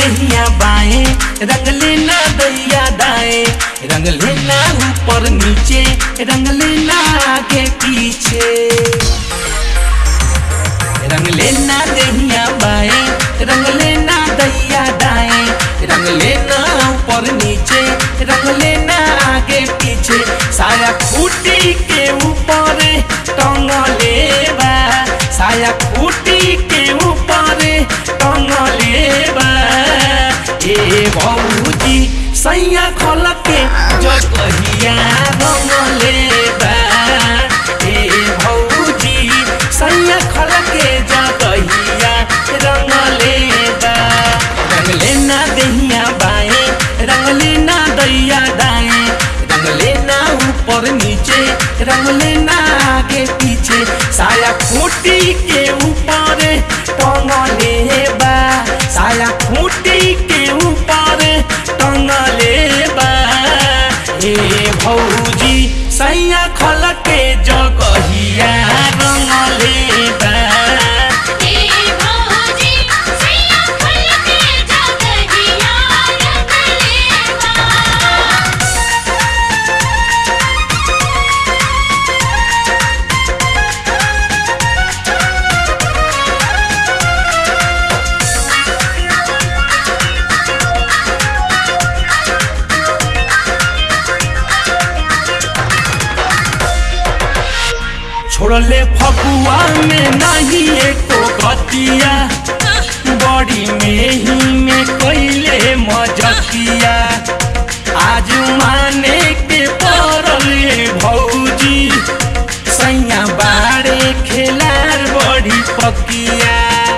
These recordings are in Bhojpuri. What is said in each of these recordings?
दहिया बाएं रंग लेना दैया दाएं रंग लेना ऊपर नीचे रंग लेना आगे पीछे रंग लेना दहिया बाएं रंग लेना दैया दाएं रंग लेना ऊपर नीचे रंग लेना आगे पीछे साया खूटी के ऊपर टंग लेबा साया खूटी के ऊपर टंग लेबा ए भौजी सैया खोल के जो कहिया रंग लेबा ए भौजी सैया खोल के जो कहिया रंग लेबा रंग लेना दहिया बाएं रंग लेना दैया दाएं रंग लेना ऊपर नीचे रंग लेना आगे पीछे साया खूटी के ऊपर टंग लेबा साया खूटी के ऊपर टंग लेबा हे भौजी सैया खल के जगहिया रंग लेबा ए भौजी सैया खल के जगहिया रंग लेबा छोड़ले फगुआ में नहीं एको गतिया बड़ी में ही में कैले मजकिया आज माने के पड़ले भौजी सैया बाड़े खेलार बड़ी पकिया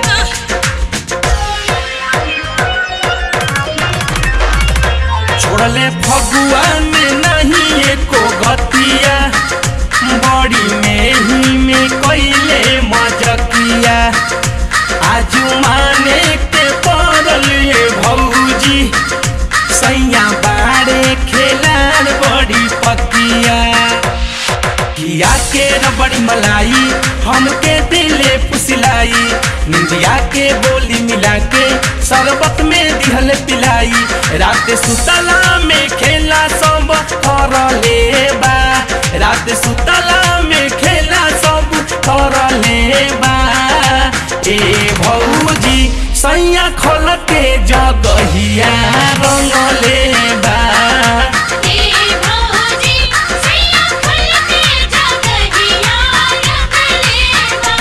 छोड़ले फगुआ में नहीं एको गतिया बड़ी में ही में कैले मजकिया आज माने के पड़ल ये भौजी सैया बाड़े खेलार बड़ी पकिया किया के रबड़ी मलाई हमके दिले पुसलाई निंदिया के बोली मिला के शरबत में दिहल पिलाई रात सुतला में खेला सब कर लेबा रात सुतला में खेला सब कर लेबा ए भौजी सैया खोल के जगहिया रंग लेबा ए भौजी सैया खल के जगहिया रंग लेबा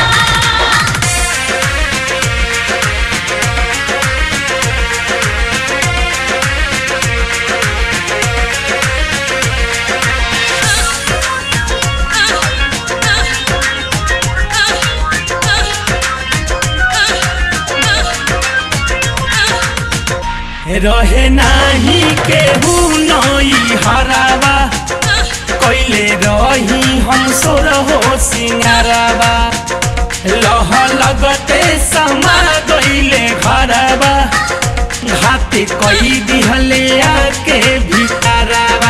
रहे नाही केहू नई हरावा कैले रही हम सोर हो सिंगारावा लह लगते समा गईले घरवा घाते कई दिहले आके भितरावा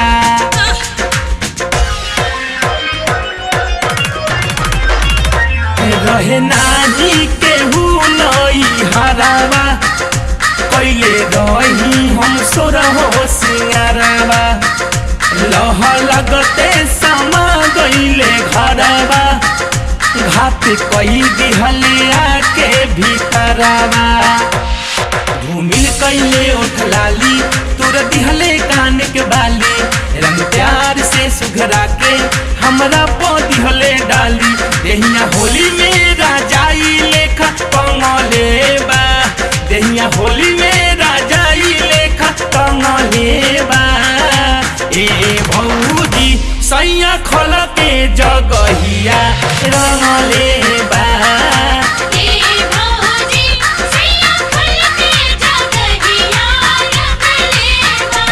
रहे नाही केहू नई हरावा कैले रही हम सोर हो सिंगारावा लह लगते समा गईले घरवा घात कई दिहले आके भीतरवा घूमिल कैले ओठ लाली तोर दिहले कान के बाली रंग प्यार से सुघरा के हमरा पो दिहले डाली देहिया होली में राजाई लेखा कमले बा देहिया होली में राजाई लेखा कमले बा ए भौजी सैया खोल के जगहिया रंगले बा ए भौजी सैया खल के जगहिया रंग लेबा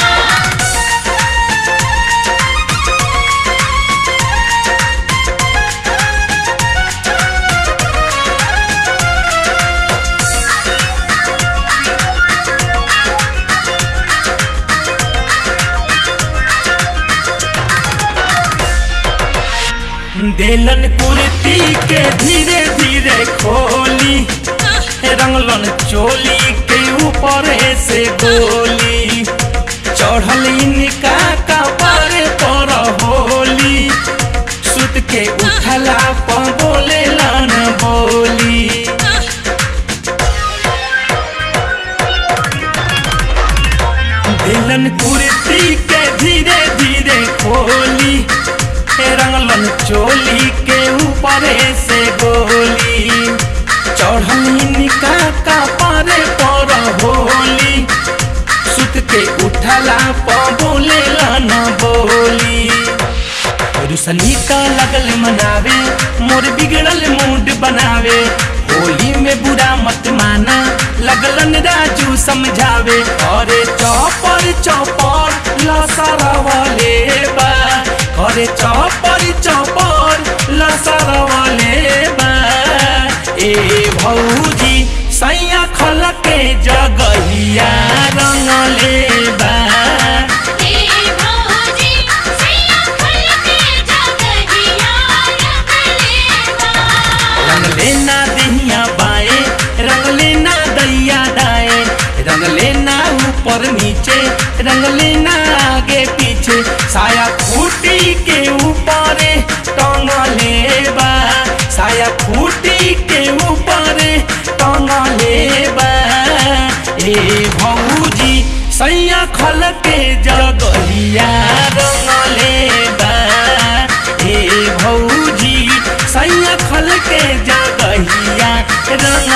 देलन कुर्ती के धीरे धीरे खोली रंगलन चोली के ऊपर ऊपर से गोली चढ़ल इनका कपार पर होली सुत के उठला पर बोले लन बोली दिलन कुर्ती के धीरे धीरे खोली हे रंगलन चोली के ऊपर से गोली चढ़ली निका का पारे पर होली सुत के उठला पर बोले न बोली रुसनी का लगल मनावे मोर बिगड़ल मूड बनावे होली में बुरा मत माना लगलन राजू समझावे अरे चौपर चौपर लसरवले बा अरे चौपर चौपर लसरवले बा ए भौजी सैया खल के जगहिया रंगले बा ए भौजी सैया खल के जगहिया रंगलेबा रंग लेना दहिया बाए रंग लेना दैया दाए रंग लेना ऊपर नीचे रंग लेना आगे पीछे साया खूटी के ऊपर टंग लेबा साया खूटी के ऊपर टंग लेबा ए भौजी सैया खल के जगहिया रंग लेबा ए भौजी सैया खल के जगहिया रंग